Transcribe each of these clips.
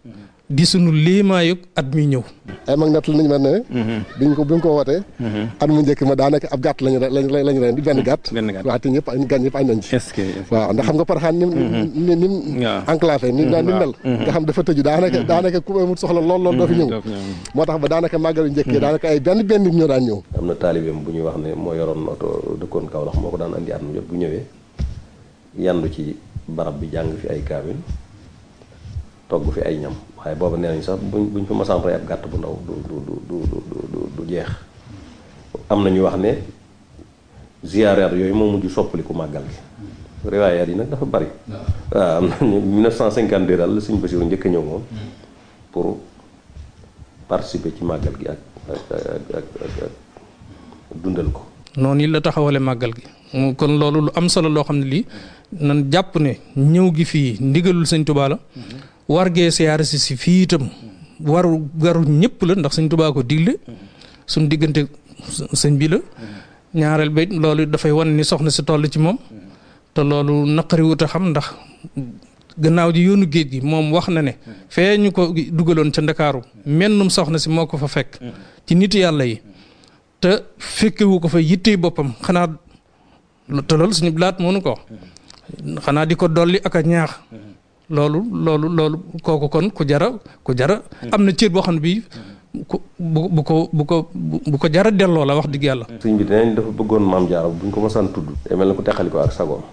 di sunu liimaayug at mi ñëw ay mag nett nañu ma ne biñ ko bi ñu ko wootee at mu njëkk ma daanaka ab gàtt lañu lañ lañu ren di benn gàtt benn gàtt. waaw te ñëpp ay gan ñëpp añ nañ ci est-ce que est-ce que- waaw ndax xam nga Porokhane ni ni ni mu waaw. enclavé ni ni mel nga xam dafa tëju daanaka daanaka ku amul soxla lool lool doo fi ñëw doo fi ñëw. moo tax ba daanaka màggal yu njëkk yi daanaka ay benn benn nit ñoo daan ñëw am na taalibeem bu ñuy wax ne moo yoroon oto dëkkoon Kaolack moo ko daan andi at mu jot bu ñëwee yandu ci barab bi jàng fi ay kaamil togg fi ay ñam waaye booba nee nañ sax buñ buñ fa masaan rey ab gàtt bu ndaw du du du du du du du jeex am na ñu wax ne ziyaaraat yooyu moo mujj soppaliku màggal gi riwaayaat yi nag dafa bari waaw am na ñu 1952 daal la Sëñ Basiru njëkk a ñëw moom pour participer ci màggal gi ak ak ak ak ak ak dundal ko noonu it la taxawale màggal gi mu kon loolu lu am solo loo xam ne lii nan jàpp ne ñëw gi fii ndigalul sëñ Tuubaa la war gee siyaare si si fii itam waru waru ñëpp la ndax sëñ Tuubaa ko digle suñ diggante sëñ bi la ñaareel ba it loolu dafay wan ni soxna si toll ci moom te loolu naqari wut a xam ndax gannaaw ji yoonu géej gi moom wax na ne fee ñu ko dugaloon ca ndakaaru mennum soxna si moo ko fa fekk ci nit yàlla yi te fekkewu ko fa yittee boppam xanaa te loolu suñu blaat mënu ko xanaa di ko dolli ak a ñaax loolu loolu loolu kooku kon ku jara ku jara am na cër boo xam ne bii ku bu bu ko bu ko bu ko jara delloo la wax dëgg yàlla sëñ bi dinañ dafa bëggoon maam jaara bu ñu ko masaan tudd day mel na ku teqali ko ak sagoom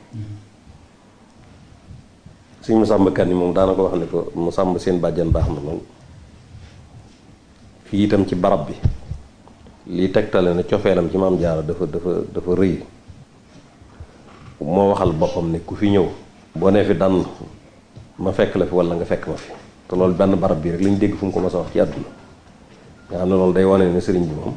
sëñ Masamba Kan yi moom daana ko wax ne ko Masamba seen bàjjan baax na lool fii itam ci barab bi lii tegtale na cofeelam ci maam jaara dafa dafa dafa rëy moo waxal boppam ne ku fi ñëw boo nee fi dann ma fekk la fi wala nga fekk ma fi te loolu benn barab bi rek lañ dégg fu mu ko mas a wax ci àdduna nga xam ne loolu day wane ne sëriñ bi moom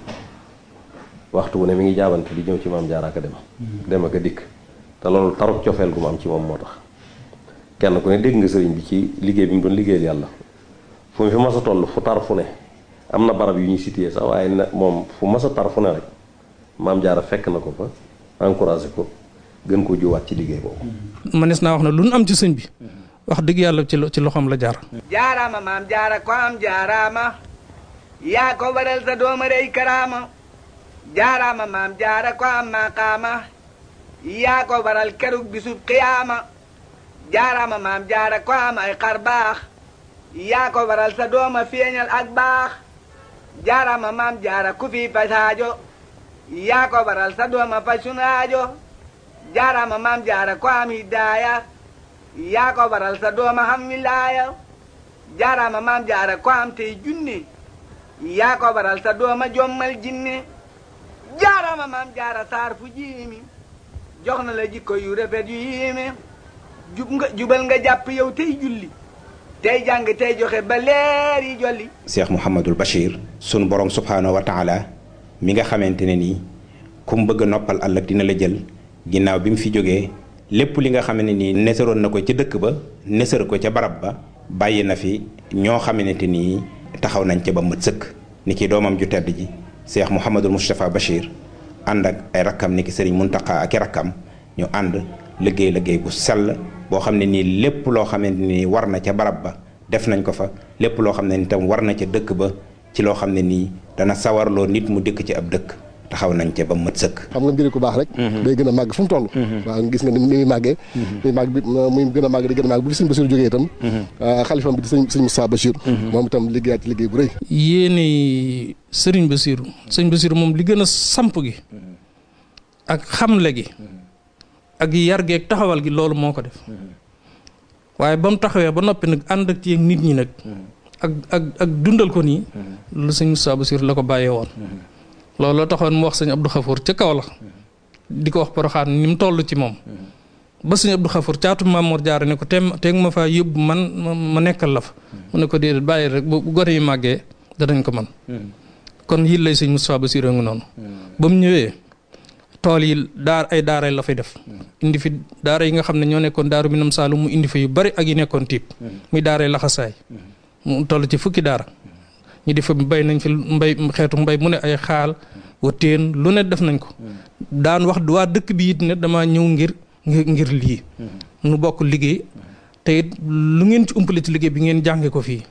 waxtu wu ne mi ngi jaabante di ñëw ci maam jaara ak a dem dem ak a dikk te loolu taruk cofeel gu ma am ci moom moo tax kenn ku ne dégg nga sëriñ bi ci liggéey bi mu doon liggéeyal yàlla fu mu fi mas a toll fu tar fu ne am na barab yu ñuy cité sax waaye ne moom fu mas a tar fu ne rek maam jaara fekk na ko fa encouragé ko gën koo jiwaat ci liggéey boobu manees naa wax ne lu nu am ci sëñ bi wax dëgg yàlla ci lo- ci loxoom la jaar jaaraama maam jaara ko am jaaraama yaa ko waral sa dooma rey karaama jaaraama maam jaara ko am maqaama yaa ko waral kerug bisub qiyaama jaaraama maam jaara ko am ay xar baax yaa ko waral sa dooma feeñal ak baax jaaraama maam jaara ku fi pasaajo yaa ko waral sa dooma fasunaajo jaaraama maam jaara ko am hidaaya yaa ko waral sa dooma xam wilaaya jaaraama maam jaara ko am tey junne yaa ko waral sa dooma jommal jinne jaaraama maam jaara saar fu jiimi jox na la jikko yu rafet yu yiime jub nga jubal nga jàpp yow tey julli tey jàng tey joxe ba leer yi jolli Cheikh Mouhamadul Bachir sunu borom subhaanahu wa taala mi nga xamante ne nii ku mu bëgg a noppal ëllëg dina la jël ginnaaw bi mu fi jógee lépp li nga xam ne nii nesaroon na ko ca dëkk ba nesar ko ca barab ba bàyyi na fi ñoo xamante nii taxaw nañ ca ba mat sëkk ni ki doomam ju tedd ji Cheikh Mouhamadul Moustapha Bachir ànd ak ay rakkam ni ki Serigne Mountakha ak i rakkam ñu ànd liggéey liggéey bu sell boo xam ne nii lépp loo xamante ni war na ca barab ba def nañ ko fa lépp loo xam ne ni tam war na ca dëkk ba ci loo xam ne nii dana sawarloo nit mu dëkk ci ab dëkk taxaw nañ ca ba mat sëkk xam nga mbiri ku baax rek day gën a màgg fu mu toll waaw gis nga ni muy màggee muy màgg bi muy gën a màgg di gën a màgg bu fi sëñ Bachir jógee itam xalifam bi di sëñ sëñ Moussa Bachir moom itam liggéeyaat ci liggéey bu rëy yéene sëriñ Basiiru sëñ Basiiru moom li gën a samp gi ak xamle gi ak yar gi ak taxawal gi loolu moo ko def waaye ba mu taxawee ba noppi nag ànd ak ci nit ñi nag ak ak ak dundal ko nii lu sëñ Moussa Basiiru la ko bàyyee woon loolu taxoon mu wax sëñ Abdou Khafour ca kaw la di ko wax Poroxaan ni mu toll ci moom ba sëñ Abdou Khafour caatu Mamour Jaara ne ko teem teeg ma faa yóbbu man ma nekkal la fa mu ne ko déedéet bàyyi rek bu gone yi màggee danañ ko man kon yil lay sëñ Moustapha Bassirou ngi noonu ba mu ñëwee tool yi daar ay daara la fay def indi fi daara yi nga xam ne ñoo nekkoon daaru minam Saalum mu indi fi yu bari ak yi nekkoon tiib muy daara laxasaay mu toll ci fukki daara ñu di fa bay nañ fi mbay xeetu mbay mu ne ay xaal wa teen lu ne def nañ ko daan wax waa dëkk bi it ne dama ñëw ngir ngir ngir lii nu bokk liggéey te it lu ngeen ci umpale ci liggéey bi ngeen jànge ko fii